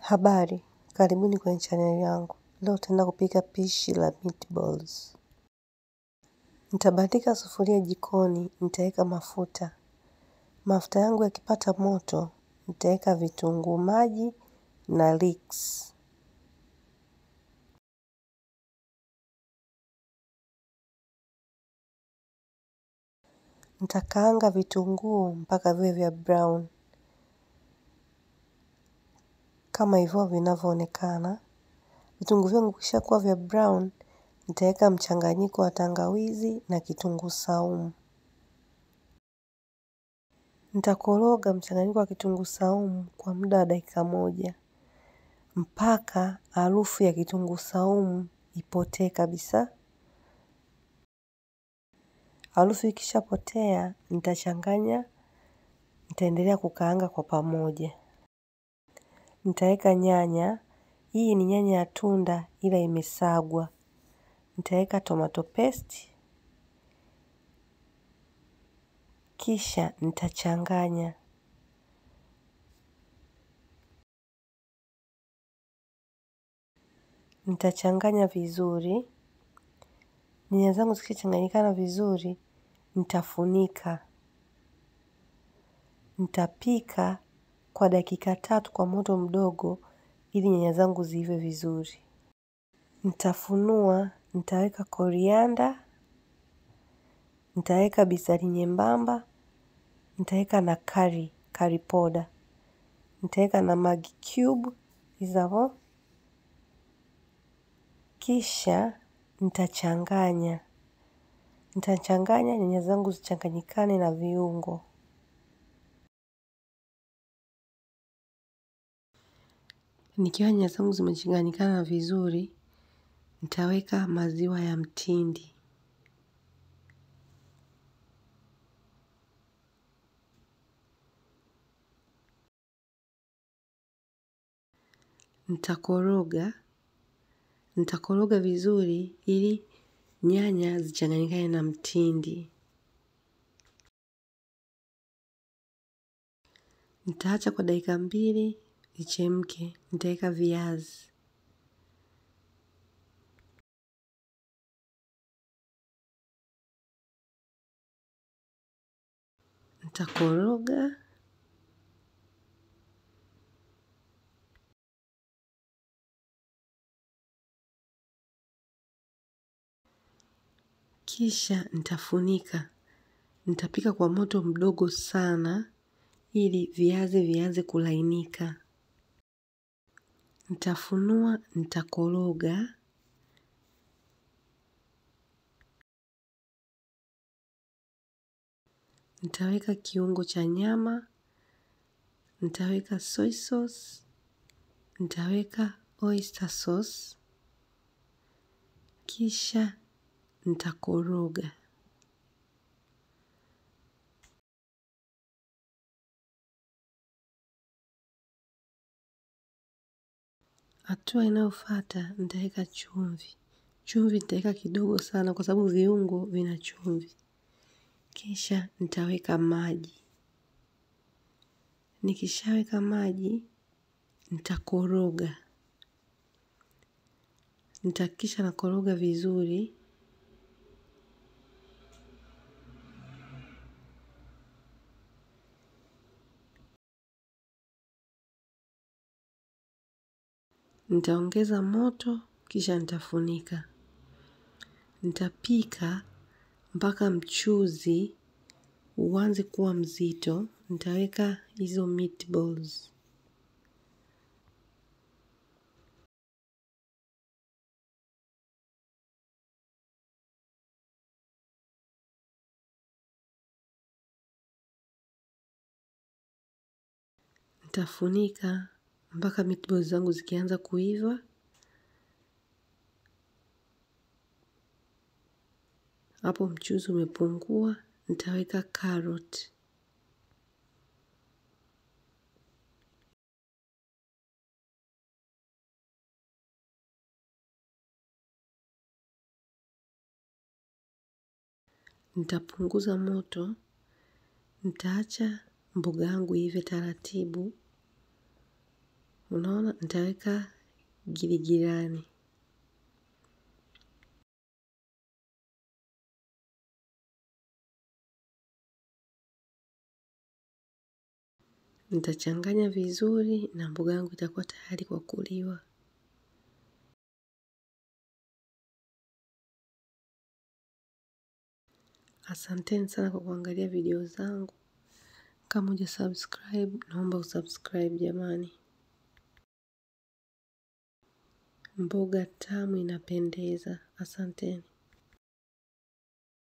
Habari, karibuni kwenye channel yangu. Leo tutaenda kupika pishi la meatballs. Nitabandika sufuria jikoni, nitaweka mafuta. Mafuta yangu yakipata moto, nitaweka vitunguu maji na leeks. Nitakaanga vitunguu mpaka viwe vya brown. Kama hivyo vinavyoonekana. Vitunguu vyangu vikishakuwa vya brown, nitaweka mchanganyiko wa tangawizi na kitunguu saumu. Nitakoroga mchanganyiko wa kitunguu saumu kwa muda wa dakika moja mpaka harufu ya kitunguu saumu ipotee kabisa. Harufu ikishapotea, nitachanganya, nitaendelea kukaanga kwa pamoja. Nitaweka nyanya, hii ni nyanya ya tunda ila imesagwa. Nitaweka tomato paste, kisha nitachanganya. Nitachanganya vizuri. Nyanya zangu zikichanganyikana vizuri, nitafunika. Nitapika kwa dakika tatu kwa moto mdogo ili nyanya zangu ziive vizuri. Nitafunua, nitaweka korianda, nitaweka bizari nyembamba, nitaweka na curry, curry powder. Nitaweka na Maggi cube, hizo hapo. Kisha, nitachanganya. Nitachanganya nyanya zangu zichanganyikane na viungo. Nikiwa nyanya zangu zimechanganyikana vizuri, nitaweka maziwa ya mtindi. Nitakoroga, nitakoroga vizuri ili nyanya zichanganyikane na mtindi. Nitaacha kwa dakika mbili, ichemke, nitaweka viazi. Nitakoroga, kisha nitafunika. Nitapika kwa moto mdogo sana ili viazi vianze kulainika. Nitafunua, nitakoroga. Nitaweka kiungo cha nyama, nitaweka soy sauce, nitaweka oyster sauce, kisha nitakoroga. Hatua inayofuata nitaweka chumvi. Chumvi nitaweka kidogo sana kwa sababu viungo vina chumvi. Kisha nitaweka maji. Nikishaweka maji, nitakoroga. Nitahakikisha nakoroga vizuri. Nitaongeza moto, kisha nitafunika. Nitapika mpaka mchuzi uanze kuwa mzito. Nitaweka hizo meatballs. Nitafunika mpaka meatballs zangu zikianza kuiva. Hapo mchuzi umepungua, nitaweka carrot. Nitapunguza moto, nitaacha mboga yangu iive taratibu. Unaona, nitaweka giligilani. Nitachanganya vizuri na mboga yangu itakuwa tayari kwa kuliwa. Asanteni sana kwa kuangalia video zangu. Kama hujasubscribe, naomba usubscribe jamani. Mboga tamu inapendeza. Asanteni.